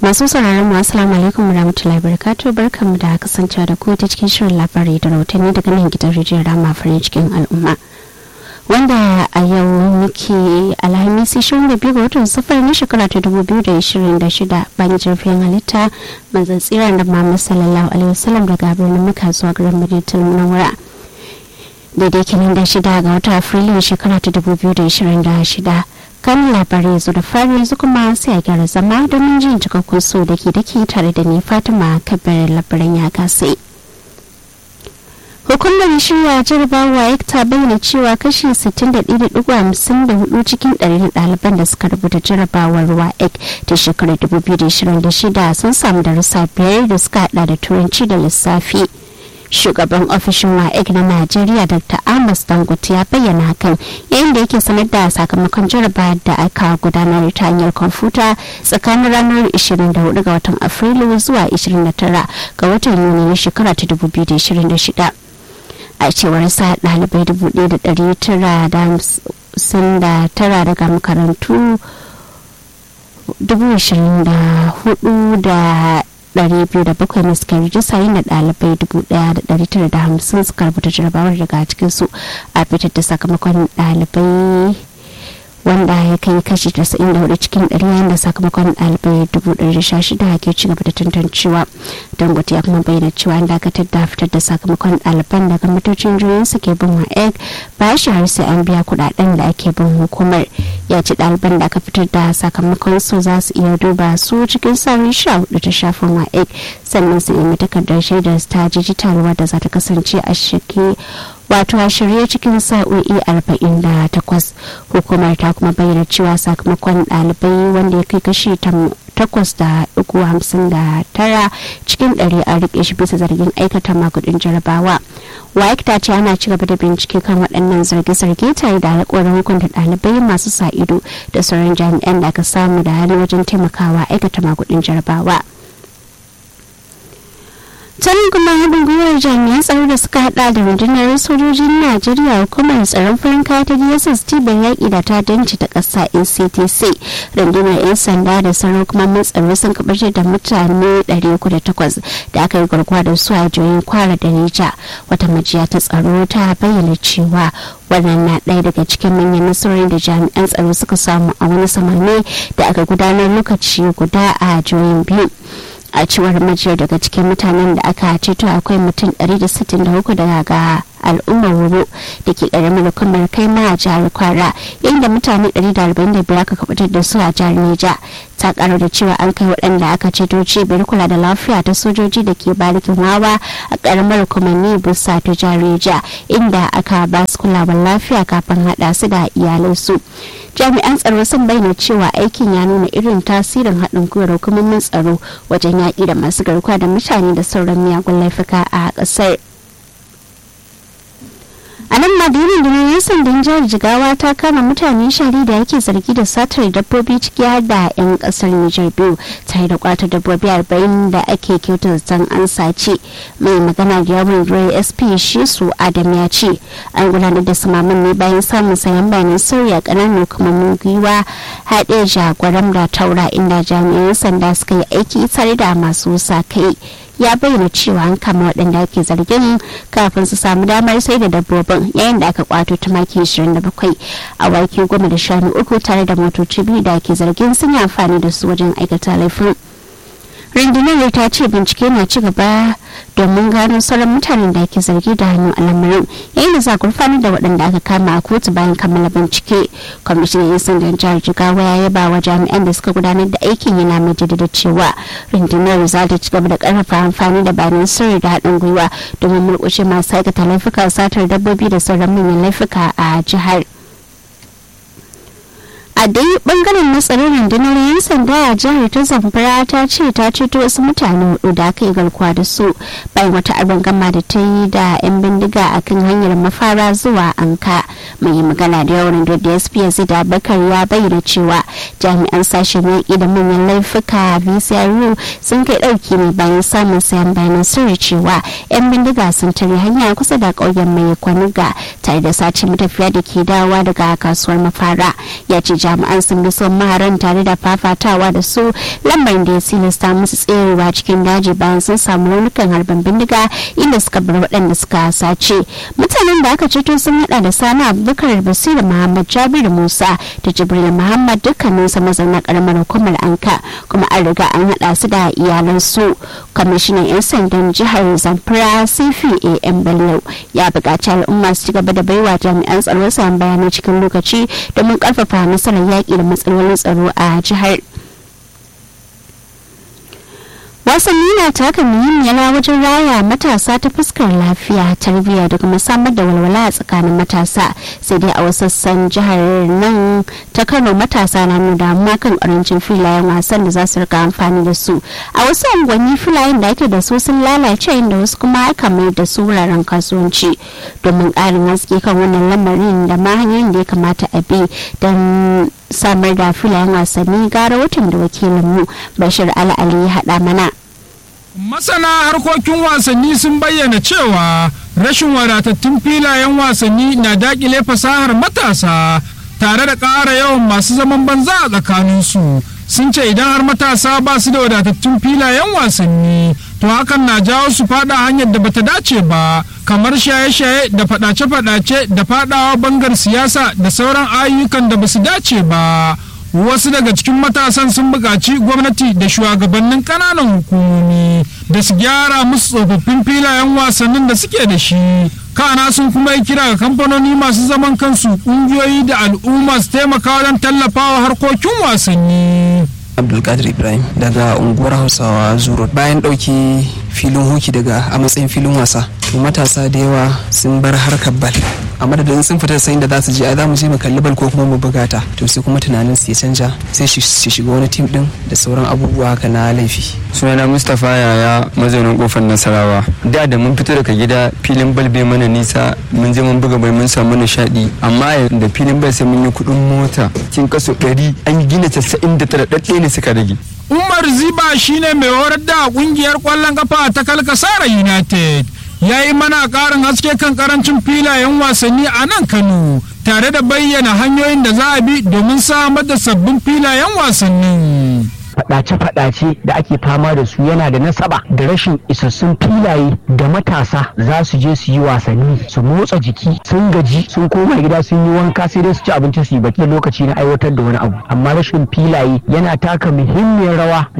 masu sauraron mu assalamu alaikum warahmatullahi wabarakatuh barkamu da kasancewa da ku ta cikin shirin labarai da rahotanni daga nan gidan rijiyar rama farin cikin al'umma wanda a yau muke alhamisi 22 ga watan safar na shekara ta 2026 bayan jirfin halitta manzan tsiran da Muhammad sallallahu alaihi wasallam daga birnin Makka zuwa garin Madinatul Munawwara daidai kenan da shida ga watan Afrilu shekara ta 2026 kan labarai zo da fari yanzu kuma sai a gyara zama domin jin cikakkun so da ke dake tare da ni Fatima Kabir labaran ya kasai. hukumar shirya jarabawa ya ta bayyana cewa kashi 61.54 cikin ɗari ɗaliban da suka rubuta jarabawar waec ta shekarar 2026 sun samu darussa biyar da suka hada da turanci da lissafi shugaban ofishin waec na najeriya dr amos dangote ya bayyana hakan yayin da yake sanar da sakamakon jarabawar da aka gudanar ta hanyar kwamfuta tsakanin ranar 24 ga watan afrilu zuwa 29 ga watan yuni na shekara ta 2026 a cewar sa ɗalibai dubu ɗaya da ɗari tara da hamsin da tara daga makarantu dubu ashirin da hudu da ɗari biyu da bakwai ne suka rijista yin da ɗalibai dubu ɗaya da ɗari tara da hamsin suka rubuta jarabawar daga cikinsu a fitar da sakamakon ɗalibai wanda ya kai kashi 94 cikin 100 yayin da sakamakon ɗalibai 116 ke ci gaba da tantancewa dangote ya kuma bayyana cewa an dakatar da fitar da sakamakon ɗaliban daga matocin jirgin su ke bin wa'eg ba shi har sai an biya kuɗaɗen da ake bin hukumar ya ci ɗaliban da aka fitar da sakamakon su za su iya duba su cikin sa'o'i sha hudu ta shafin wa'eg sannan su nemi takardar shaidar ta digital wadda za ta kasance a shirke wato a shirye cikin sa'o'i 48 hukumar ta kuma bayyana cewa sakamakon ɗalibai wanda ya kai kashi takwas da uku hamsin da tara cikin ɗari a rike shi bisa zargin aikata magudin jarabawa waik ta ce ana ci gaba da bincike kan waɗannan zarge-zarge tare da alƙawarin hukunta ɗalibai masu sa ido da sauran jami'an da aka samu da hali wajen taimakawa aikata magudin jarabawa. can kuma haɗin gwiwar jami'an tsaro da suka hada da rundunar sojojin najeriya hukumar tsaron farin kaya ta dss ban yaƙi da ta danci ta ƙasa nctc rundunar 'yan sanda da sauran kuma mun tsaro sun kabarce da mutane 308 da aka yi garkuwa da su a jihohin kwara da nija wata majiya ta tsaro ta bayyana cewa wannan na ɗaya daga cikin manyan nasarorin da jami'an tsaro suka samu a wani samame da aka gudanar lokaci guda a jihohin biyu a cewar majiyar daga cikin mutanen da aka ceto akwai mutum 163 daga al'ummar wuro da ke karamin hukumar kai ma a jihar kwara inda mutane 145 aka kabatar da su a jihar neja ta karo da cewa an kai waɗanda aka ceto cibiyar kula da lafiya ta sojoji da ke barikin wawa a karamar hukumanni busa ta jihar neja inda aka ba su kulawar lafiya kafin haɗa su da iyalansu jami'an tsaro sun bayyana cewa aikin ya nuna irin tasirin haɗin gwiwar hukumomin tsaro wajen yaƙi da masu garkuwa da mutane da sauran miyagun laifuka a ƙasar. a nan madirin da yan sandan jihar jigawa ta kama mutane shari da yake zargi da satar dabbobi ciki har da yan kasar nijar biyu tare da kwatar dabbobi arba'in da ake kyautar zaton an sace mai magana da yawon rai sp shi su adam ya ce an gudanar da samamin ne bayan samun sayan bayanan sauya kananan hukumomin gwiwa haɗe jagwaram da taura inda jami'an sanda suka yi aiki tare da masu sa kai ya bayyana cewa an kama waɗanda ake zargin kafin su samu damar sai da dabbobin yayin da aka kwato tumaki 27 a wake goma da shanu uku tare da motoci biyu da ake zargin sun yi amfani da su wajen aikata laifin rundunar ta ce bincike na ci gaba domin gano sauran mutanen da ake zargi da hannu a lamarin yayin da za gurfanar da waɗanda aka kama a kotu bayan kammala bincike kwamishinan yan sandan jihar jigawa ya yaba wa jami'an da suka gudanar da aikin yana mai jaddada cewa rundunar za ta ci gaba da karfafa amfani da bayanan sirri da haɗin gwiwa domin murƙushe masu aikata laifuka satar dabbobi da sauran manyan laifuka a jihar. a dai bangaren na tsaron rundunar yan sanda a jihar ta zamfara ta ce ta ceto wasu mutane hudu da aka yi garkuwa da su bayan wata abin gama da ta yi da yan bindiga a kan hanyar mafara zuwa anka mai magana da yawan da dsp da bakar ya bayyana cewa jami'an sashen yaƙi da manyan laifuka vcru sun kai ɗauki ne bayan samun sayan bayanan sirri cewa yan bindiga sun tare hanya kusa da ƙauyen mai kwanuga tare da sace matafiya da ke dawowa daga kasuwar mafara ya ce jami'an sun bi son maharan tare da fafa fafatawa da su lamarin da ya silasta musu tserewa cikin daji bayan sun samu raunukan harbin bindiga inda suka bar waɗanda suka sace mutanen da aka ceto sun hada da sani abubakar basiru muhammad jabiru musa da jibril muhammad dukkaninsu mazauna karamar hukumar anka kuma an riga an hada su da iyalansu kwamishinan 'yan sandan jihar zamfara cfa am bello ya buƙaci al'umma su ci gaba da baiwa jami'an tsaro sayan bayanai cikin lokaci domin ƙarfafa nasarar yaƙi da matsalolin tsaro a jihar wasanni na taka muhimmiyar rawa wajen raya matasa ta fuskar lafiya tarbiyya da kuma samar da walwala a tsakanin matasa sai dai a wasu sassan jihar nan ta kano matasa na nuna damuwa kan karancin filayen wasan da za su rika amfani da su a wasu unguwanni filayen da ake da su sun lalace inda wasu kuma aka mai da su wuraren kasuwanci domin ƙarin haske kan wannan lamarin da ma hanyoyin da ya kamata a bi don samar da filayen wasanni gara watan da wakilinmu bashir al'ali ya haɗa mana masana harkokin wasanni sun bayyana cewa rashin wadatattun filayen wasanni na dakile fasahar matasa tare da ƙara yawan masu zaman banza a tsakaninsu sun ce idan har matasa ba su da wadatattun filayen wasanni to hakan na jawo su fada hanyar da bata dace ba kamar shaye-shaye da fadace-fadace da fadawa bangar siyasa da sauran ayyukan da basu dace ba wasu daga cikin matasan sun buƙaci gwamnati da shugabannin ƙananan hukumomi da su gyara musu tsofaffin filayen wasannin da suke da shi kana sun kuma yi kira ga kamfanoni masu zaman kansu ƙungiyoyi da al'umma su taimaka wajen tallafawa harkokin wasanni abdulkadir ibrahim daga unguwar hausawa zuro bayan ɗauki filin hoki daga a matsayin filin wasa to matasa da yawa sun bar harkar bal a madadin sun fita sayin da za su je a za mu je mu kalli bal ko kuma mu buga ta to sai kuma tunanin su ya canja sai su shiga wani tim din da sauran abubuwa haka na laifi sunana mustapha yaya mazaunin kofar nasarawa da da mun fito daga gida filin bal bai mana nisa mun je mun buga bai mun samu nishaɗi amma da filin bal sai mun yi kuɗin mota cikin kaso ɗari an gina casa'in da tara ɗaɗɗe ne suka rage umar ziba shine mai horar da kungiyar kwallon kafa ta kalkasara united ya yi mana karin haske kan karancin filayen wasanni a nan kano tare da bayyana hanyoyin da za a bi domin samar da sabbin filayen wasannin faɗace-faɗace da ake fama da su yana da nasaba da rashin isassun filaye da matasa za su je su yi wasanni su motsa jiki sun gaji sun koma gida sun yi wanka sai dai su ci abinci su yi baki lokaci na aiwatar da wani abu amma rashin filaye yana taka muhimmiyar rawa